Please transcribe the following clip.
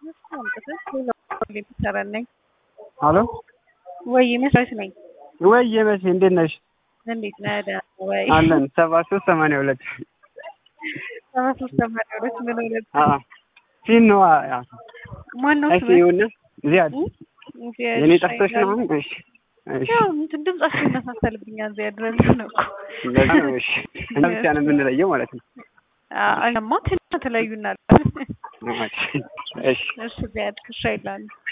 ነኝ። አሎ ወይ መስራች ነኝ። ወይ መቼ እንዴት ነሽ? እንዴት ነህ? ደህና ወይ? አለን ሰባ ሶስት ሰማንያ ሁለት ሰባ ሶስት ሰማንያ ሁለት ምን ሁለት ፊን ነው ማን ነው እሺ ስምህ? ይሁን ዚያድ ዚያድ የኔ ሻይ ጠፍቶሽ ነው ይላል። እሺ እሺ ያው እንትን ድምጻችሁ ይመሳሰልብኛል። ዚያድ ረንት ነው እኮ ለዛ ነው እሺ እና ብቻ ነው የምንለየው ማለት ነው አማ ትንሽ ተለዩናል። እሺ እሺ እሺ ዚያድ ክሻ ይላሉ